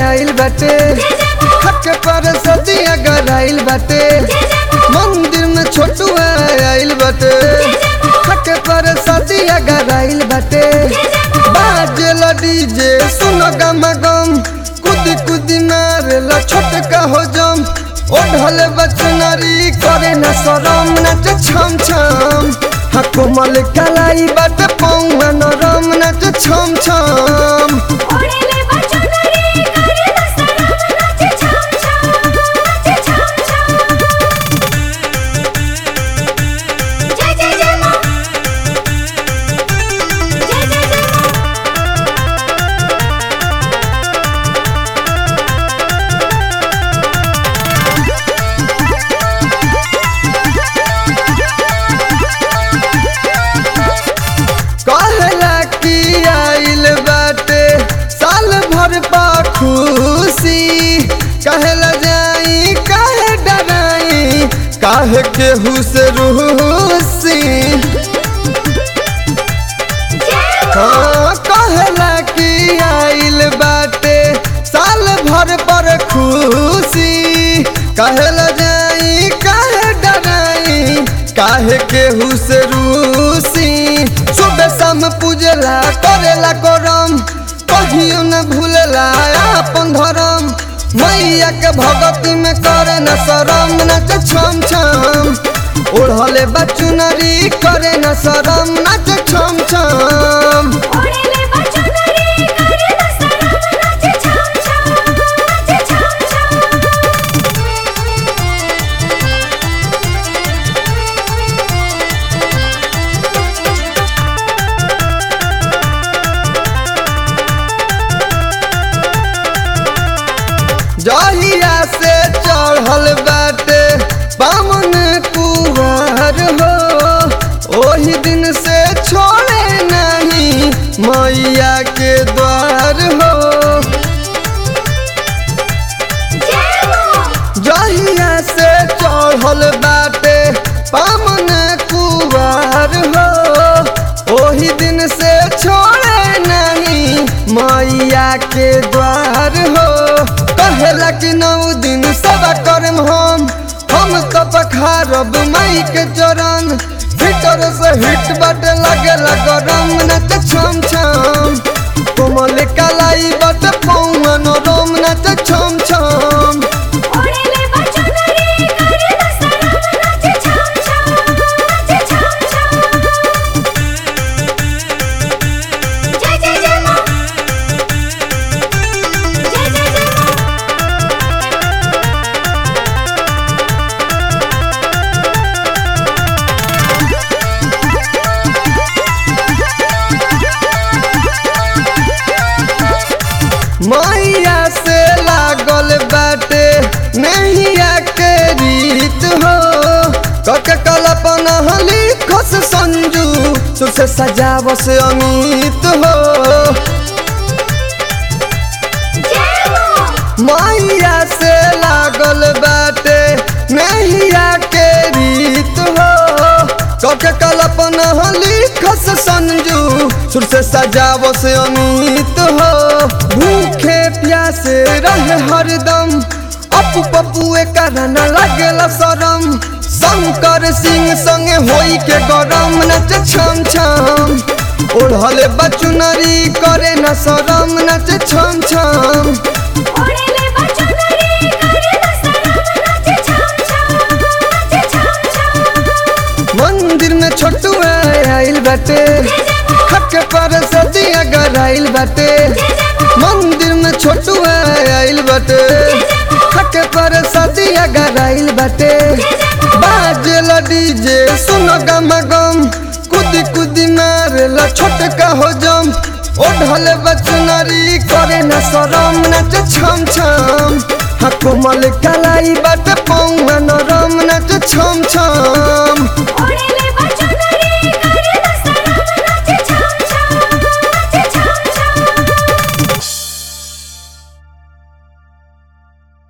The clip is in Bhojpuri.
आइल बाटे हक पर सदिया गराइल बाटे मंदिर में छोटुआ आइल बाटे हक पर सदिया गराइल बाटे बाजेल डीजे सुनो गम गम कुदी कुदी मारेला छोटका हो जम ओढ़ल बचनारी करे न शरम नच छम छम हा कोमल कलाई बट पौवा नरम नच छम छम ओढ़ेले बचनरी करे न शरम नाचे छम छम नाचे छम छम जय जय जय मां जय जय जय मां कहला कि आइल बाटे साल भर पा खुशी कहला जाई काहे डराई काहे केहू से रूसी हाँ कहला कि आइल बाटे साल भर पर खुशी कहला जाई काहे डराई काहे केहू से रूसी सुबह शाम पूजला करेला करम कहियो न भूलला अपन धर्म मैया के भगती में करे न शरम नच छम छम ओढ़ले बचुनरी करे न शरम नच छम छम ओढ़ेले बचनरी करे न शरम नाचे छम छम नाचे छम छम जहिया से चढ़ल बाटे बामन कुहर हो ओही दिन से छोड़े नहीं मैया के द्वार हो जय मां जहिया से चढ़ल बाटे बामन कुहर हो ओही दिन से छोड़े नहीं मैया के द्वार हो कहेला कि नौ दिन सब करम हम हम तो पखारब मई के चरण भीतर से हिट बट लगे गरम नच छम छम कोमल कलाई बट पौन रोम नच छम छम ओढ़ेले बचनरी करे न शरम नाचे छम छम नाचे छम छम जय जय जय मां जय जय जय मां मैया से लागल बाटे नैया के रीत हो कक कल्पना लिखस संजू सुर से सजावस अमित हो जय मां मैया से लागल बाटे नैया के रीत हो कक कल्पना लिखस संजू सुर से सजावस अमित हो भूखे प्यासे रहे हरदम अपू पपुए कारण लगेला शरम शंकर सिंह संगे होई के गरम नच छम छम ओढ़ले बचुनरी करे न शरम नच छम छम ओढ़ेले बचनरी करे न शरम नाचे छम छम नाचे छम छम मंदिर में छोटुआ आइल बाटे हक पर सदिया गराइल बाटे मंदिर में छोटुआ आइल बाटे हक पर सदिया गराइल बाटे बाजेल डीजे सुनो गम गम कुदी कुदी मारेला छोटका हो जम ओढ़ल बचनरी करे न शरम नच छम छम हा कोमल कलाई बाटे पौवा नरम नच छम छम